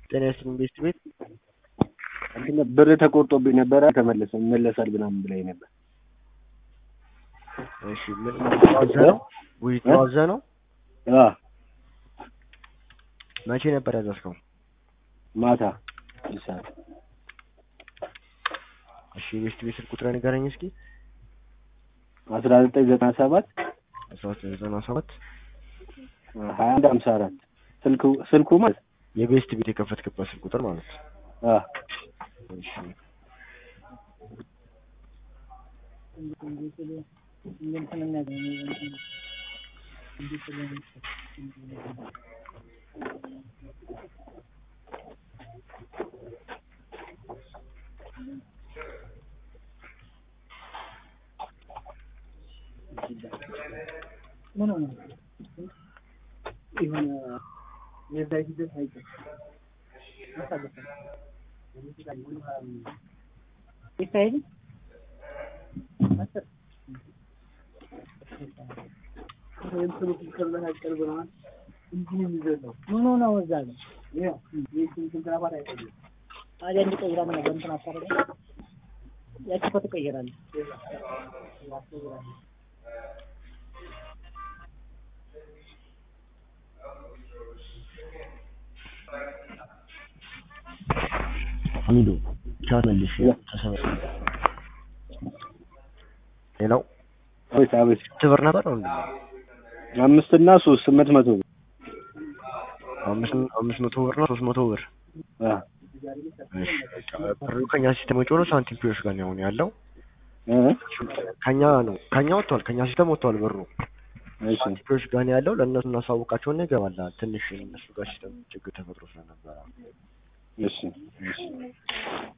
ጤና ይስጥልኝ ቤት ቤት እንትን ብር ተቆርጦብኝ ነበረ ተመለሰ ይመለሳል ምናምን ብላኝ ነበር። እሺ ምን አዘ ነው ውይይቱ አዘ ነው አ መቼ ነበር ያዘዝከው? ማታ ይሳል እሺ ቤት ቤት ስልክ ቁጥር ንገረኝ እስኪ አስራ ዘጠኝ ዘጠና ሰባት አስራ ዘጠኝ ዘጠና ሰባት ሀያ አንድ ሀምሳ አራት ስልኩ ስልኩ ማለት የቤስት ቤት የከፈትክበት ስልክ ቁጥር ማለት ነው። አ እሺ ታዲያ እንዲቀይራ ምን ነበር እንትን አታደርግም? ያቺ እኮ ትቀይራለች። ሀሚዱ ቻት መልሽ ተሰበሰበ ሌላው አቤት አቤት ስንት ብር ነበር ወንድም? አምስት እና ሶስት ስምንት መቶ ብር አምስት አምስት መቶ ብር ነው ሶስት መቶ ብር አ እሺ ብሩ ከኛ ሲስተም ውጭ ሆኖ ሳንቲም ፒዮሽ ጋር ነው አሁን ያለው እ ከኛ ነው ከኛ ወጥቷል ከኛ ሲስተም ወጥቷል ብሩ እሺ ሳንቲም ፒዮሽ ጋር ነው ያለው ለእነሱ እናሳውቃቸውና ይገባል ትንሽ እነሱ ጋር ሲስተም ችግር ተፈጥሮ ስለነበረ እሺ እሺ